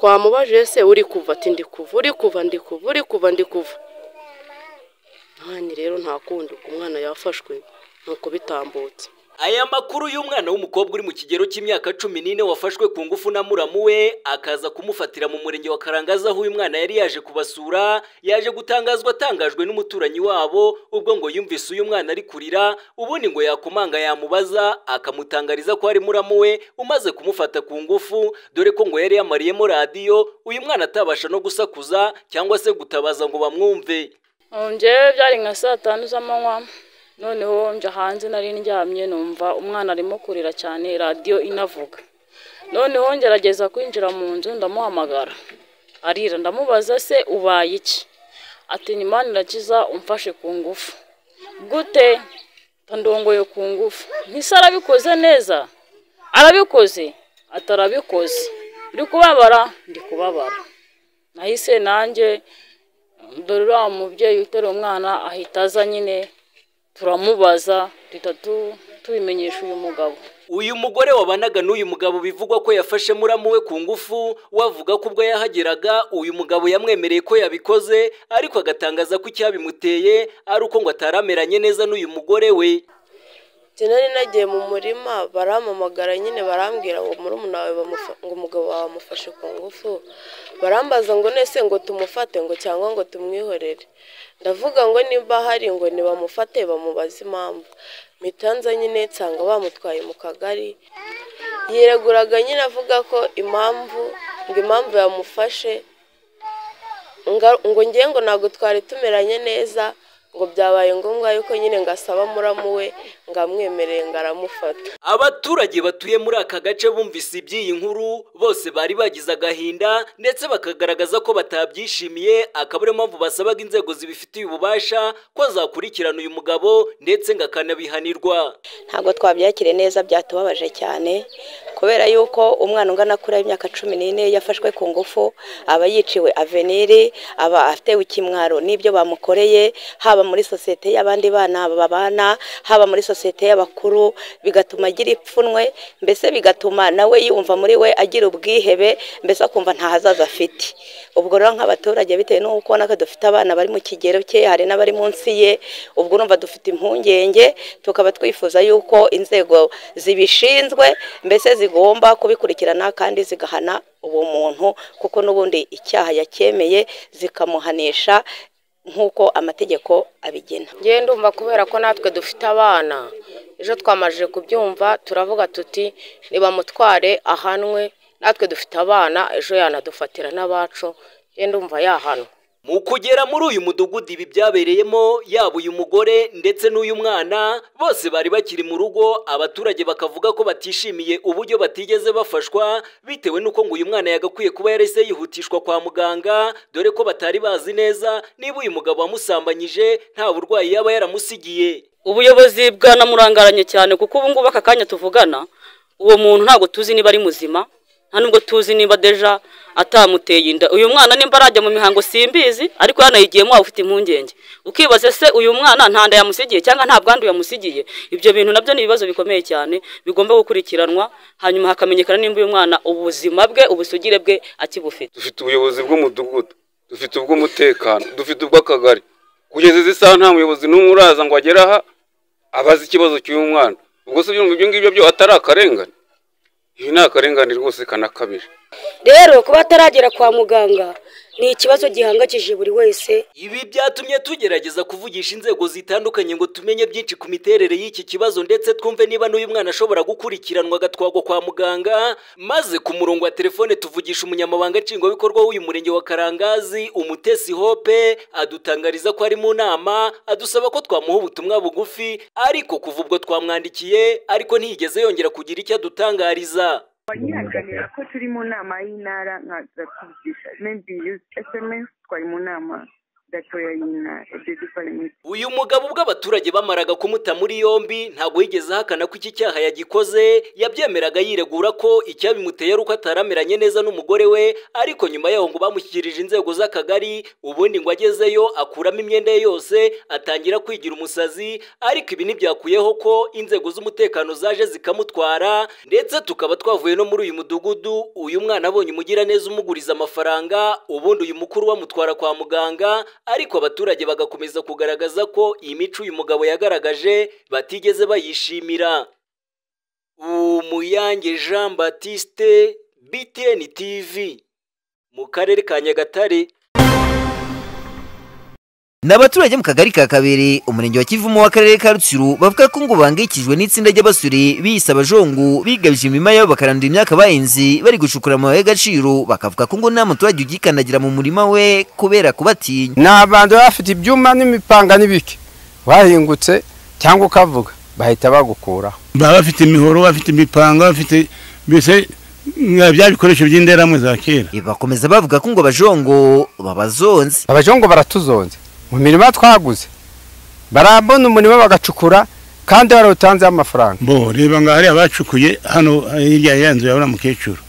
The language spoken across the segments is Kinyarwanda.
twamubajije se uri kuva ati ndi kuva uri kuva ndi kuva uri kuva ndi kuva nkani rero nta kundi umwana yafashwe nuko bitambutse aya makuru y'umwana w'umukobwa uri mu kigero cy'imyaka cumi n'ine wafashwe ku ngufu na muramu we akaza kumufatira mu murenge wa karangaza aho uyu mwana yari yaje kubasura yaje gutangazwa atangajwe n'umuturanyi wabo ubwo ngo yumvise uyu mwana ari kurira ubundi ngo yakomanga yamubaza akamutangariza ko ari muramu we umaze kumufata ku ngufu dore ko ngo yari yamariyemo radiyo uyu mwana atabasha no gusakuza cyangwa se gutabaza ngo bamwumve njyewe byari nka saa tanu z'amanywa noneho njya hanze nari ndyamye numva umwana arimo kurira cyane radiyo inavuga noneho ngerageza kwinjira mu nzu ndamuhamagara arira ndamubaza se ubaye iki ati nyuma irakiza umfashe ku ngufu gute ndongoye ku ngufu ntise arabikoze neza arabikoze atarabikoze uri kubabara ndi kubabara nahise nanjye dore uriya mubyeyi uteruye umwana ahita aza nyine turamubaza duhita tubimenyesha uyu mugabo uyu mugore wabanaga n'uyu mugabo bivugwa ko yafashe muramu we ku ngufu wavuga ko ubwo yahageraga uyu mugabo yamwemereye ko yabikoze ariko agatangaza ko icyabimuteye ari uko ngo atarameranye neza n'uyu mugore we nari nagiye mu murima baramamagara nyine barambwira ngo murumuna wawe ngo umugabo wawe amufashe ku ngufu barambaza ngo nese ngo tumufate ngo cyangwa ngo tumwihorere ndavuga ngo niba hari ngo ntibamufate bamubaze impamvu mitanza nyine nsanga bamutwaye mu kagari yireguraga nyine avuga ko impamvu ngo impamvu yamufashe ngo ngiye ngo ntabwo twari tumeranye neza ngo byabaye ngombwa yuko nyine ngasaba muramu we ngo amwemereye ngo aramufata abaturage batuye muri aka gace bumvise iby'iyi nkuru bose bari bagize agahinda ndetse bakagaragaza ko batabyishimiye akaba ariyo mpamvu basabaga inzego zibifitiye ububasha ko zakurikirana uyu mugabo ndetse ngo akanabihanirwa ntabwo twabyakire neza byatubabaje cyane kubera yuko umwana ungana kuri y'imyaka cumi n'ine yafashwe ku ngufu aba yiciwe aveniri aba atewe ikimwaro n'ibyo bamukoreye haba haba muri sosiyete y'abandi bana babana haba muri sosiyete y'abakuru bigatuma agira ipfunwe mbese bigatuma nawe yumva muri we agira ubwihebe mbese akumva nta hazaza afite ubwo rero nk'abaturage bitewe n'uko ubona ko dufite abana bari mu kigero cye hari n'abari munsi ye ubwo urumva dufite impungenge tukaba twifuza yuko inzego zibishinzwe mbese zigomba kubikurikirana kandi zigahana uwo muntu kuko n'ubundi icyaha yacyemeye zikamuhanisha nk'uko amategeko abigena ngende ndumva kubera ko natwe dufite abana ejo twamajije kubyumva turavuga tuti ntibamutware ahanwe natwe dufite abana ejo yanadufatira n'abacu ngende ndumva yahanwa mu kugera muri uyu mudugudu ibi byabereyemo yaba uyu mugore ndetse n'uyu mwana bose bari bakiri mu rugo abaturage bakavuga ko batishimiye uburyo batigeze bafashwa bitewe n'uko ngo uyu mwana yagakwiye kuba yarahise yihutishwa kwa muganga dore ko batari bazi neza niba uyu mugabo wamusambanyije nta burwayi yaba yaramusigiye ubuyobozi bwanamurangaranye cyane kuko ubu ngubu aka kanya tuvugana uwo muntu ntabwo tuzi niba ari muzima nta nubwo tuzi niba deja atamuteye inda uyu mwana nimba arajya mu mihango simbizi ariko yanayigiyemo waba ufite impungenge ukibaza se uyu mwana nta nda yamusigiye cyangwa nta bwandu yamusigiye ibyo bintu nabyo ni ibibazo bikomeye cyane bigomba gukurikiranwa hanyuma hakamenyekana nimba uyu mwana ubuzima bwe ubusugire bwe akibufite dufite ubuyobozi bw'umudugudu dufite ubw'umutekano dufite ubw'akagari kugeza izi saha nta muyobozi n'umwe uraza ngo agere aha abaze ikibazo cy'uyu mwana ubwo se ibyo ngibyo byo atari akarengane iyi ni akarengane rwose kanakabije rero kuba ataragera kwa muganga ni ikibazo gihangayikishije buri wese ibi byatumye tugerageza kuvugisha inzego zitandukanye ngo tumenye byinshi ku miterere y'iki kibazo ndetse twumve niba n'uyu mwana ashobora gukurikiranwa agatwagwa kwa muganga maze ku murongo wa telefone tuvugisha umunyamabanga nshingwabikorwa w'uyu murenge wa karangazi umutesi hope adutangariza ko ari mu nama adusaba ko twamuha ubutumwa bugufi ariko kuva ubwo twamwandikiye ariko ntiyigeze yongera kugira icyo adutangariza nyiraganira ko turi mu nama y'intara nkaza kuvugisha mebi yuzi esemesi twari mu nama datoya different uyu mugabo ubwo abaturage bamaraga kumuta muri yombi ntabwo yigeze ahakana ko iki cyaha yagikoze yabyemeraga yiregura ko icyabimuteye ari uko atarameranye neza n'umugore we ariko nyuma yaho ngo bamushyikirije inzego z'akagari ubundi ngo agezeyo akuramo imyenda ye yose atangira kwigira umusazi ariko ibi ntibyakuyeho ko inzego z'umutekano zaje zikamutwara ndetse tukaba twavuye no muri uyu mudugudu uyu mwana abonye umugiraneza umuguriza amafaranga ubundi uyu mukuru bamutwara kwa muganga ariko abaturage bagakomeza kugaragaza ko iyi mico uyu mugabo yagaragaje batigeze bayishimira umuyange jean batiste btn tv mu karere ka nyagatare ni abaturage mu kagari ka kabiri umurenge wa kivumo w'akarere ka rutsiro bavuga ko ngo bahangayikijwe n'itsinda ry'abasore biyise abajongu bigabije imirima yabo bakarandura imyaka bahinze bari gucukura amabuye y'agaciro bakavuga ko ngo nta muturage ugikandagira mu murima we kubera kubatinya ni abantu baba bafite ibyuma n'imipanga n'ibiki wahingutse cyangwa ukavuga bahita bagukuraho baba bafite imihoro bafite imipanga bafite mbese nka bya bikoresho by'inderamwe za kera bakomeza bavuga ko ngo abajongo babazonze abajongo baratuzonze mu mirima twaguze barabona umurima bagacukura kandi barawutanzeho amafaranga bo reba ngo hari abacukuye hano hirya ya nzu ya uriya mukecuru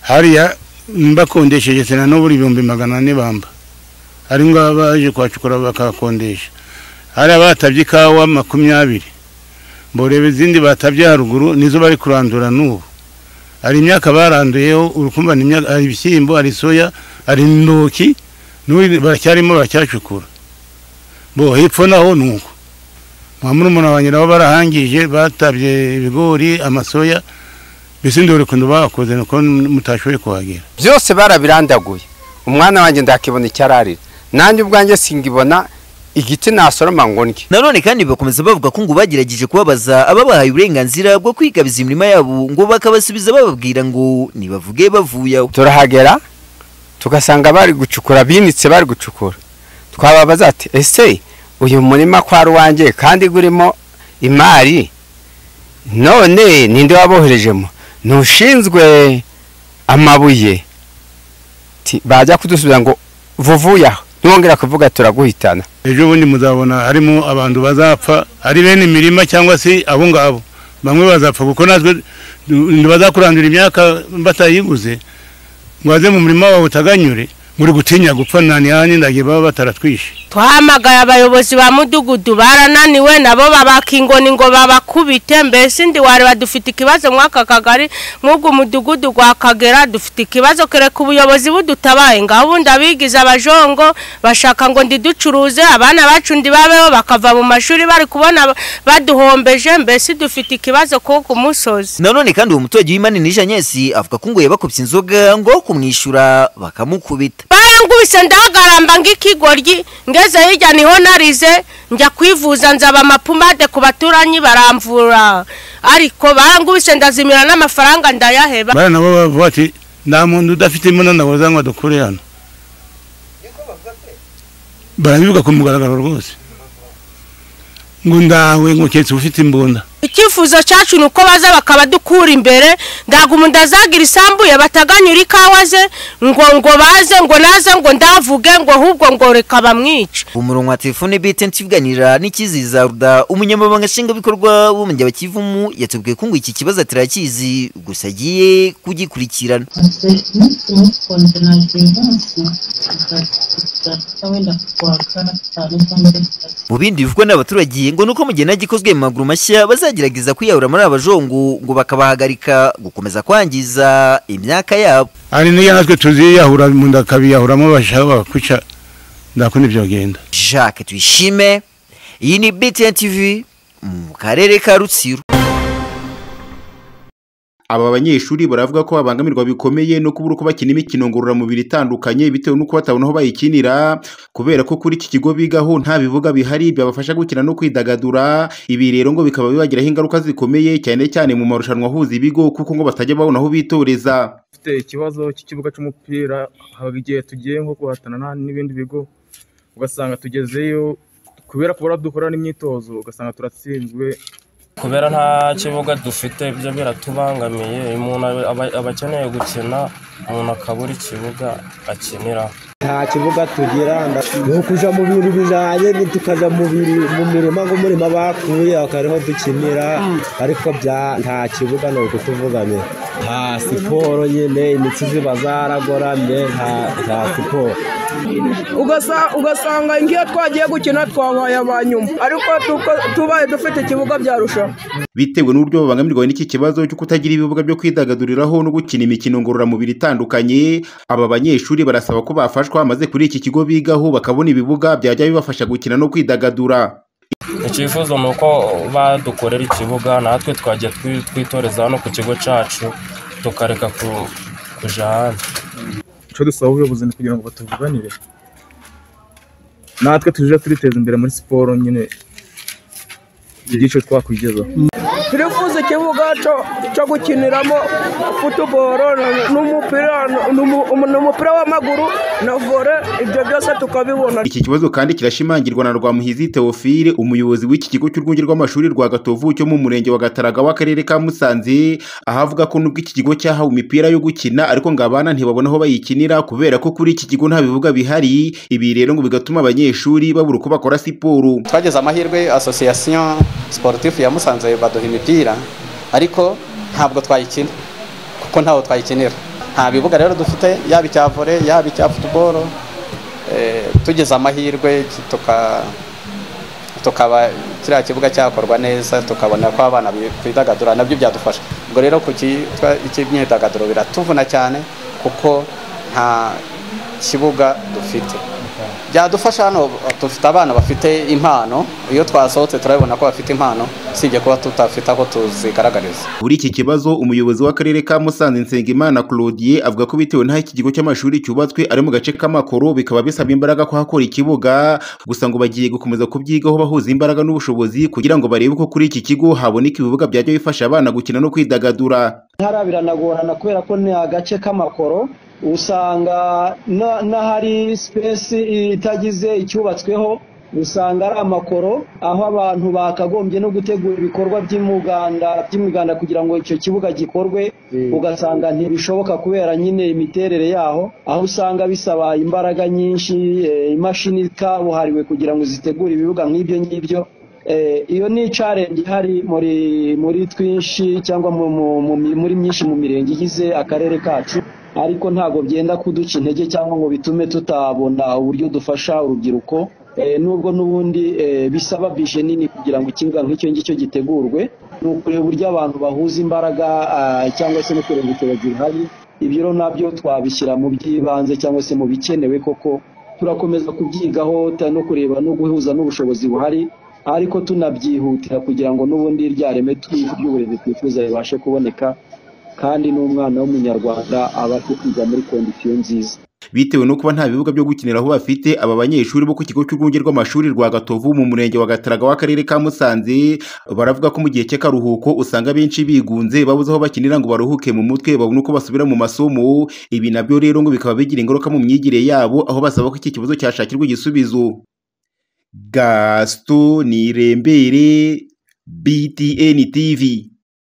hariya bakondesheje sena n'uburi ibihumbi magana ane bamba hari ngo baje kuhacukura bakahakondesha hari abatabye ikawa makumyabiri bo reba izindi batabye haruguru nizo bari kurandura n'ubu hari imyaka baranduyeho urukumbani imyaka hari ibishyimbo hari soya hari intoki n'ubu baracyarimo baracyacukura bo hepfo naho ni uko nka murumuna wanjye nabo barahangije batabye ibigori amasoya mbese ndore ukuntu bahakoze nuko mutashoboye kuhagera byose barabirandaguye umwana wanjye ndakibona icyo ararira nanjye ubwanjye singibona igiti nasoroma ngo ndye nanone kandi bakomeza bavuga ko ngo bagerageje kubabaza ababahaye uburenganzira bwo kwigabiza imirima yabo ngo bakabasubiza bababwira ngo nibavuge bavuye aho turahagera tugasanga bari gucukura binitse bari gucukura twababaza ati ese uyu murima kwa ruwange kandi urimo imari none ninde waboherejemo ntushinzwe amabuye bajya kudusubiza ngo vuvuye aho ntiwongera kuvuga turaguhitana ejo bundi muzabona harimo abantu bazapfa ari bene imirima cyangwa se abo ngabo bamwe bazapfa kuko natwe ntibazakurandura imyaka batayiguze mwaze mu murima wawe utaganyure muri gutinya gupfa nta nihanye ndagiye baba bataratwishe twahamagaye abayobozi ba mudugudu barananiwe nabo babaka ingoni ngo babakubite mbese ndi wareba dufite ikibazo mw'aka kagari nk'ubwo mudugudu gwa kagera dufite ikibazo kereka ubuyobozi budutabaye ngaho ubundi abigize abajongo bashaka ngo ndi ducuruze abana bacu ndi babeho bakava mu mashuri bari kubona baduhombeje mbese dufite ikibazo ko ku musozi nanone kandi uwo muturage w'imana nijanyesi avuga ko ngo yabakubye inzoga ngo kumwishyura bakamukubita barangubise ndagaramba ng'ikigoryi ngeze hirya niho narize njya kwivuza nzaba amapumade ku baturanyi baramvura ariko barangubise ndazimira n'amafaranga ndayaheba bariya nabo bavuga bati nta muntu udafite imunana waza ngo adukure hano barabivuga ku mugaragaro rwose ngo ndawe ngo keretse ufite imbunda icyifuzo cyacu ni uko baza bakabadukura imbere ntabwo umuntu azagira isambuye bataganyura ikawa ze ngo ngo baze ngo naze ngo ndavuge ngo ahubwo ngo reka bamwice umurongo wa telefone bite ntibiganira n'ikiziza ruda umunyamabanga nshingwabikorwa w'umujyi wa kivumu yatubwiye ko ngo iki kibazo atarakizi gusa agiye kugikurikirana mu bindi bivugwa n'abaturage ngo ni uko mu gihe nagikozwe mu maguru mashya bazagerageza kwiyahura muri abajongu ngo bakabahagarika gukomeza kwangiza imyaka yabo hari n'iyo natwe tuziyahura mu nda akabiyahuramo bashaka bakakuca ndakunda ibyo bagenda jacques tuyishime iyi ni btn tv mu karere ka rutsiro aba banyeshuri baravuga ko babangamirwa bikomeye no kubura uko bakina imikino ngororamubiri itandukanye bitewe n'uko batabona aho bayikinira kubera ko kuri iki kigo bigaho nta bivuga bihari byabafasha gukina no kwidagadura ibi rero ngo bikaba bibagiraho ingaruka zikomeye cyane cyane mu marushanwa ahuza ibigo kuko ngo batajya babona aho bitoreza dufite ikibazo cy'ikibuga cy'umupira haba igihe tugiye nko guhatana n'ibindi bigo ugasanga tugezeyo kubera kubura dukora n'imyitozo ugasanga turatsinzwe kubera nta kibuga dufite ibyo biratubangamiye umuntu aba akeneye gukina umuntu akabura ikibuga akinira nta kibuga tugira ni ukujya mu bintu bijyanye tukajya mu biri- mu mirima nk'umurima bakuye akariho dukinira ariko bya nta kibuga ni ukutuvugamye nta siporo nyine imitsi ziba zaragoramye nta- nta siporo Ugasa- ugasanga nk'iyo twagiye gukina twabaye aba nyuma ariko tuko- tubaye dufite ikibuga byarushaho bitewe n'uburyo babangamirwa n'iki kibazo cyo kutagira ibibuga byo kwidagaduriraho no gukina imikino ngororamubiri itandukanye aba banyeshuri barasaba ko bafashwa maze kuri iki kigo bigaho bakabona ibibuga byajya bibafasha gukina no kwidagadura icyifuzo ni uko badukorera ikibuga natwe twajya twi- twitoreza hano ku kigo cyacu tukareka ku- kuja hanze icyo dusaba ubuyobozi ni kugira ngo batuvuganire natwe tujye turiteza imbere muri siporo nyine igice twakwigezaho turifuza ikibuga cyo- cyo gukiniramo futuboro na- n'umupira n'umu- n'umupira w'amaguru na vore ibyo byose tukabibona iki kibazo kandi kirashimangirwa na Rwamuhizi Theophile umuyobozi w'iki kigo cy'urwunge rw'amashuri rwa Gatovu cyo mu murenge wa Gataraga w'akarere ka Musanze aho avuga ko nubwo iki kigo cyahawe imipira yo gukina ariko ngo abana ntibabona aho bayikinira kubera ko kuri iki kigo nta bibuga bihari ibi rero ngo bigatuma abanyeshuri babura uko bakora siporo twagize amahirwe asosiyasiyo siporutifu ya musanze baduha imipira ariko ntabwo twayikina kuko ntaho twayikinira nta bibuga rero dufite yaba icya vore yaba icya futuboro eh, tugize amahirwe tuka tukaba kiriya kibuga cyakorwa neza tukabona ko abana bidagadura nabyo byadufasha ubwo rero ku cyitwa icy'imyidagaduro biratuvuna cyane kuko nta kibuga dufite byadufasha hano dufite abana bafite impano iyo twasohotse turabibona ko bafite impano usibye kuba tutafite aho tuzigaragariza Kuri iki kibazo umuyobozi w'akarere ka Musanze Nsengimana Claudie avuga ko bitewe n'aho iki kigo cy'amashuri cyubatswe ari mu gace k'amakoro bikaba bisaba imbaraga kuhakora ikibuga gusa ngo bagiye gukomeza kubyigaho bahuza imbaraga n'ubushobozi kugira ngo barebe ko kuri iki kigo haboneka ibibuga byajya bifasha abana gukina no kwidagadura hariya biranagorana kubera ko ni agace k'amakoro usanga na- n'ahari sipesi itagize icyubatsweho usanga ari amakoro aho abantu bakagombye no gutegura ibikorwa by'umuganda by'imiganda kugira ngo icyo kibuga gikorwe ugasanga ntibishoboka kubera nyine imiterere yaho aho usanga bisaba imbaraga nyinshi eh, imashini kabuhariwe kugira ngo zitegure ibibuga nk'ibyo ngibyo Eh, iyo ni challenge ihari muri muri twinshi cyangwa mu- mu- mu- muri myinshi mu mirenge igize akarere kacu ariko ntabwo byenda kuduca intege cyangwa ngo bitume tutabona uburyo dufasha urubyiruko Eh, nubwo n'ubundi eh, bisaba bije nini kugira ngo ikibuga nk'icyo ngicyo gitegurwe ni ukureba uburyo abantu bahuza imbaraga ah, cyangwa se no kureba ibitabo bihari ibyo rero nabyo twabishyira mu by'ibanze cyangwa se mu bikenewe koko turakomeza kubyigaho ta- no kureba no guhuza n'ubushobozi buhari ariko tunabyihutira kugira ngo n'ubundi rya reme twi- ry'uburezi twifuza ribashe kuboneka kandi n'umwana w'umunyarwanda abashe kwiga muri kondisiyo nziza bitewe no kuba nta bibuga byo gukiniraho bafite aba banyeshuri bo ku kigo cy'urwunge rw'amashuri rwa Gatovu mu murenge wa Gataraga w'akarere ka Musanze baravuga ko mu gihe cy'akaruhuko usanga benshi bigunze babuze aho bakinira ngo baruhuke mu mutwe babone uko basubira mu masomo ibi nabyo rero ngo bikaba bigira ingaruka mu myigire yabo aho basaba ko iki kibazo cyashakirwa igisubizo Gaston Nirembere BTN TV